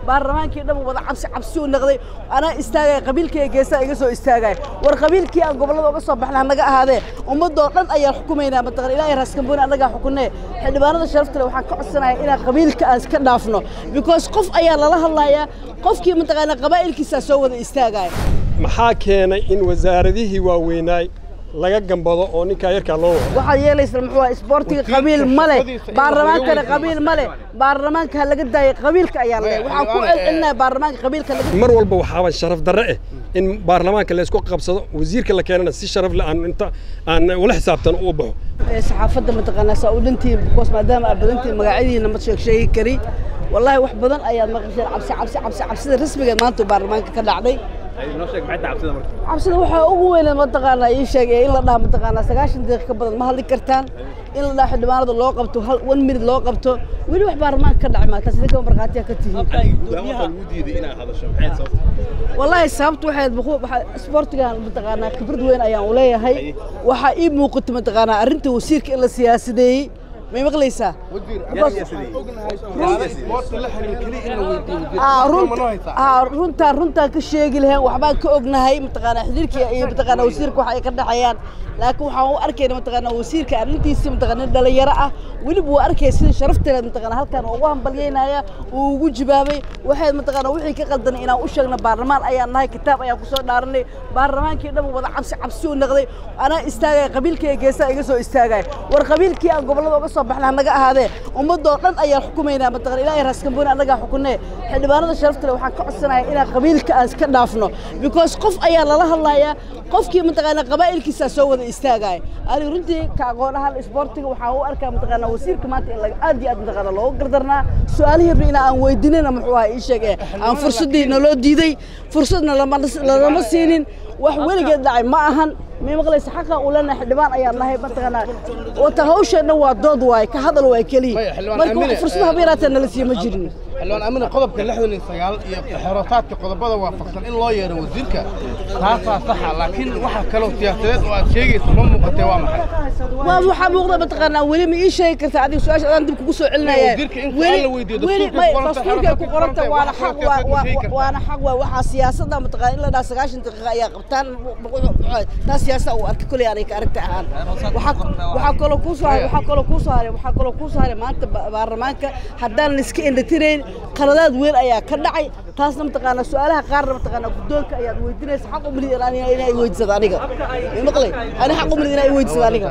baarlamaankii dhan wada cabsi cabsi u noqday anaa istaagaya qabiilkayga geesaa iga soo istaagaya war qabiilkii aan gobollada uga soo baxnay annaga ahaadee ummadoo dhan ayaan xukumaynaa mataqan ilaahay raaskambooni annagaa xukunee xildhibaanada sharafta leh waxaan ka codsanaya inaan qabiilka aan iska dhaafno because qof ayaa lala hadlayaa qofkii mataqaanaa qabaa'ilkiisaa soo wada istaagaya maxaa keenay in wasaaradihii waaweynaay laga gambado oo ninkaa yarkaa loo wado waxaad yeelaysaa muxuu ahaa isboortiga qabiil ma leh baarlamaankana qabiil ma leh baarlamaanka ha laga daayay qabiilka ayaan leh waxaan ku celcelinaya baarlamaanka qabiilka laga mar walba waxaaba sharaf darre eh in baarlamaanka laysku qabsado wasiirka la keenana si sharaf leh aan inta aan ula xisaabtan u baxo saxaafadda mataqaanaa saa u dhantiin because maadaama aad badantiin magacyadiina ma sheeg sheegi kari wallaahi wax badan ayaad maqasheen cabsi cabsi cabsi cabsida rasmigeed maanta baarlamaanka ka dhacday cabsida waxaa ugu weyneed mataqaanaa ii sheeg ee in la dhaha mataqaanaa sagaashan daqiiq ka badan ma hadli kartaan in la dhaha xildhibaanada loo qabto hal one minute loo qabto weli wax baarlamaanka ka dhacay maataas idinka markhaatiya ka tihiin wallaahi sababtu waxayd isboortigan mataqaanaa khibrad weyn ayaan u leeyahay waxaa ii muuqata mataqaanaa arrinta wasiirka in la siyaasideeyey may maqlaysaa runtaa runtaan ka sheegi lahayn waxbaan ka ognahay mataqaanaa xiriirka iyo mataqaanaa wasiirka waxa ay ka dhexeeyaan laakiin waxaan u arkayna mataqaanaa wasiirka arrintiisa mataqaanaa nin dhalinyaro ah weliba wuu arkaya sida sharafteeda mataqaanaa halkan ugu hambalyeynaya uu ugu jawaabay waxay mataqaanaa wixii ka qaldanay inaan u sheegno baarlamaan ayaan nahay kitaab ayaan kusoo dhaaranay baarlamaankii dhan wada cabsi cabsi u noqday anaa istaagaya qabiilkayga geesaa iga soo istaagaya war qabiilkii aan gobollada uga soo baxnay annaga ahaadee ummadoo dhan ayaan xukumaynaa mataqan ilaahay raaskambooni annagaa xukunee xildhibaanada sharafta leh waxaan ka codsanaya inaan qabiilka aan iska dhaafno because qof ayaa lala hadlayaa qofkii mataqaanaa qabaa'ilkiisaa soo wada istaagaya aniga runtii ka aqoon ahaan isboortiga waxaan u arkaa mataqaanaa wasiirka maanta in laga aad iyo aad mataqaanaa looga gardarnaa su-aalihii rabbi inaa aan weydiinana muxuu ahaa ii sheeg ee aan fursaddii naloo diiday fursadna lama siinin wax weligeed dhacay ma ahan may maqlaysa xaqa uu leenahay xildhibaan ayaan nahay mataqaanaa wata hawsheenna waa dood waaye ka hadal waay keliya marka wax fursad haba yaraatee nala siiyo ma jirin xildhibaan amina qodobka lixdan iyo sagaal iyo xerootaadka qodobada waafaqsan in loo yeero wasiirka taasaa saxa laakiin waxa kaloo siyaasadeed oo aad sheegayso ma muuqatee waa maxay waa waxaa muuqda mataqaanaa weli ma ii sheegi kartaa adiga su-aasha adaan dib kugu soo celinaya wasiirka in su'aal la weydiiyo dastuurkay ku qoranta waana xaq waana xaq waa waxaa siyaasadda mataqaana in la dhaha sagaashan daqiiqa ayaa qabtaan taa siyaasada uu arkay koley anay ka aragta ahaan waxaa kaloo kuu soo haray waxaa kaloo kuu soo haray waxaa kaloo kuu soo haray maanta baarlamaanka haddaan la iska indhatirayn qaladaad weyn ayaa ka dhacay taasna mataqaanaa su-aalaha qaarna mataqaanaa guddoonka ayaad weydiinaysa xaq u milid inay weydiisado aniga maqlay ani xaq u milid inay weydiisado aniga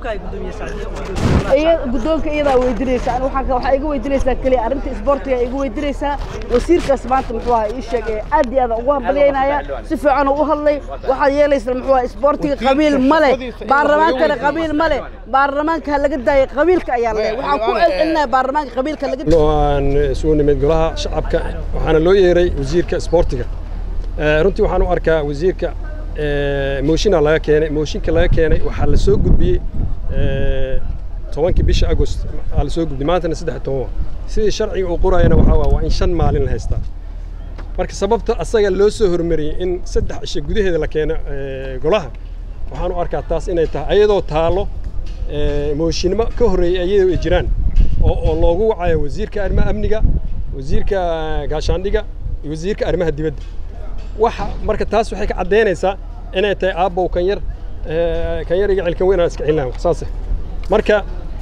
guddoonka iyadaa weydiinaysa ani waxaa iga weydiinaysaa keliya arrinta isboortiga iga weydiinaysaa wasiirkaas maanta muxuu ahaa ii sheeg ee aad iyo aad ugu hambalyeynaya si fiican u hadlay waxaad yeelaysaa muxuu ahaa isboortiga qabiil ma leh baarlamaankana qabiil ma leh baarlamaanka ha laga daayay qabiilka ayaan leh waxaan ku celcelinaya baarlamaanka qabiilka laga aan isugu nimid golaha shacabka waxaana loo yeeray wasiirka isboortiga runtii waxaan u arkaa wasiirka mooshinaa laga keenay mooshinka laga keenay waxaa la soo gudbiyey tobankii bisha agost aa la soo gudbiyey maantana saddex toban sidii sharciga uu qorayana waxaa waa in shan maalin la haystaa marka sababta asaga loo soo hormariyey in saddex isha gudaheeda la keeno golaha waxaan u arkaa taas inay tahay ayadoo taalo mooshinimo ka horreeyey ayadoo ay jiraan oo loogu wacayo wasiirka arrimaha amniga wasiirka gaashaandhiga iyo wasiirka arrimaha dibadda waxa marka taas waxay ka caddaynaysaa inay tahay aabbow kan yar kan yar iga cilkan weyn aan iska celinaha saase marka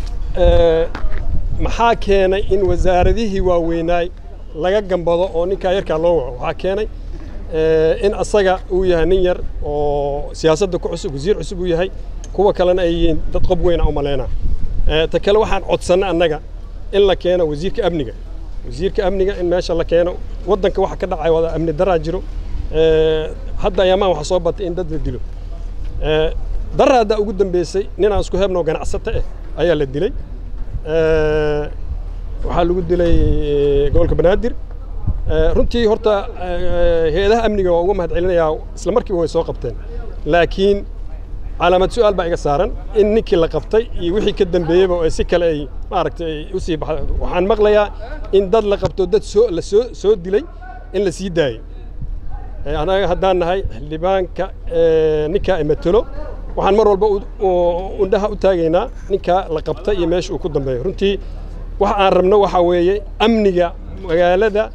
maxaa keenay in wasaaradihii waaweynaay laga gambado oo ninkaa yarkaa loo waco waxaa keenay in asaga uu yahay nin yar oo siyaasadda ku cusub wasiir cusub uu yahay kuwa kalena ay yihiin dad qob weyna u malaynaa ta kale waxaan codsannay annaga in la keeno wasiirka amniga wasiirka amniga in meesha la keeno waddanka waxa ka dhacay wada amni daraa jiro hadda ayaamahan waxa soo batay in dad la dilo dara haddaa ugu dambeysay ninaan isku hebnoo ganacsato ah ayaa la dilay waxaa lagu dilay gobolka banaadir runtii horta hay-adaha amniga waa uga mahad celinayaa isla markiiba way soo qabteen laakiin calaamad su-aal baa iga saaran in ninkii la qabtay iyo wixii ka dambeeyeyba ay si kale ay maaragtay u sii baxda waxaan maqlayaa in dad la qabto dad soo la soo soo dilay in la sii daayey anaga haddaan nahay xildhibaanka ninkaa imatelo waxaan mar walba undhaha u taagaynaa ninkaa la qabtay iyo meesha uu ku dambeeyo runtii waxa aan rabno waxaa weeye amniga magaalada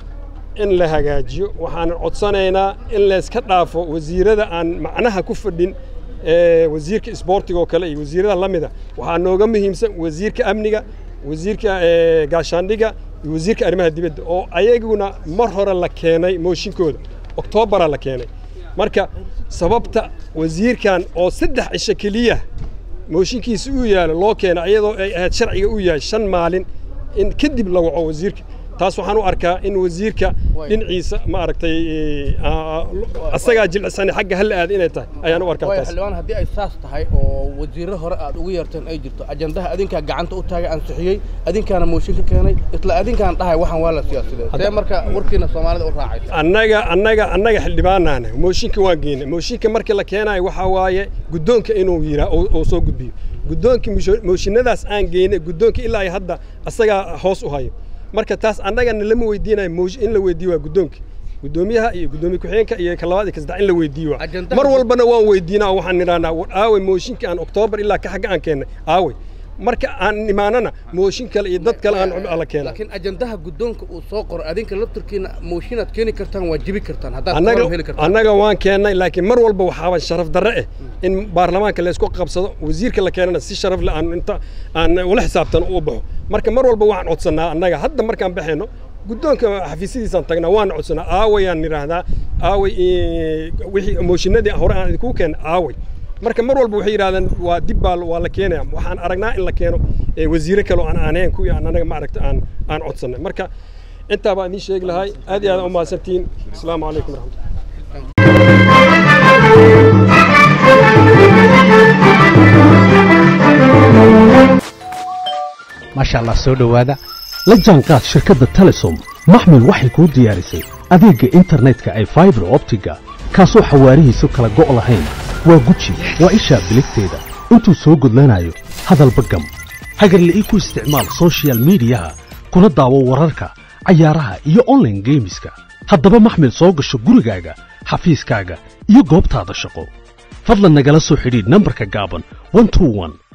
in la hagaajiyo waxaan codsanaynaa in layska dhaafo wasiirada aan macnaha ku fadhin wasiirka isboortiga oo kale iyo wasiirada la mida waxaa nooga muhiimsan wasiirka amniga wasiirka gaashaandhiga iyo wasiirka arrimaha dibadda oo ayaguna mar hore la keenay mooshinkooda oktoobaraa la keenay marka sababta wasiirkan oo saddex cisho keliya mooshinkiisa uu yaalo loo keena iyadoo ay ahayd sharciga uu yahay shan maalin in kadib la waco wasiirka taas waxaan u arkaa in wasiirka dhinaciisa ma aragtay asagaa jilcisani xagga hal aad inay tahay ayaan u arkaa waayo taas xildhibaan haddii ay saas tahay oo wasiirro hore aad ugu yeerteen ay jirto ajandaha adinkaa gacanta u taagay ansixiyey adinkaana mooshin ka keenay isla adinkaan dhahay waxaan waa la siyaasiday see marka warkiina soomaalida u raacaysa annaga annaga annaga xildhibaanaana mooshinka waan geynay mooshinka markii la keenayo waxaa waaye guddoonka inuu yiraa oo soo gudbiyo guddoonka mooshinadaas aan geynay guddoonka ilaa ay hadda asagaa hoos u hayo marka taas annagana lama weydiinayo moosh- in la weydiiyo waa guddoonka guddoomiyaha iyo guddoomiye ku-xigeenka iyo ka labaad iyo ka saddex in la weydiiyo waa Ajandaha- mar walbana waan weydiinaa oo waxaan nidhahnaa war aaway mooshinka aan oktoobar ilaa ka xagga aan keennay aaway marka aan imaanana mooshin kale iyo dad kale aan la keena laakiin ajandaha guddoonka uu soo qoro adinka laftarkiina mooshiinaad keeni kartaan waa jibi kartaan haddaad annaga qoran heli kartaan annaga waan keennay laakiin mar walba waxaaba sharaf darre eh in baarlamaanka laysku qabsado wasiirka la keenana si sharaf leh aan inta aan ula xisaabtan u baxo marka mar walba waxaan codsannaa annaga hadda markaan baxayno guddoonka xafiisyadiisaan tagnaa waan codsannaa aawayaan nidhaahdaa aaway eh, wixii mooshinadii hore aan idinku keennay aaway marka mar walba waxay yidhahdeen waa dib baa waa la keenaya waxaan aragnaa in la keeno eh, wasiire kale oo aan aanayn kuwii aan anaga maaragta aan aan codsannay marka intaa baan idiin sheegi lahay aad iyo aad u mahadsantihiin asalaamu calaykum waraxmatullahi maasha allah soo dhowaada la jaanqaad shirkadda telesom maxmil waxay kuu diyaarisay adeegga internetka ay faibar optiga kaasoo xawaarihiisu kala go' lahayn waa guji waa ishaa biligteeda intuu soo gudlanayo hadalba gam hagarle ii ku isticmaal soshiyal miidiyaha kuna daawo wararka cayaaraha iyo online geemiska haddaba maxmil soo gasho gurigaaga xafiiskaaga iyo goobtaada shaqo fadlan nagala soo xidhiidh nambarka gaaban 121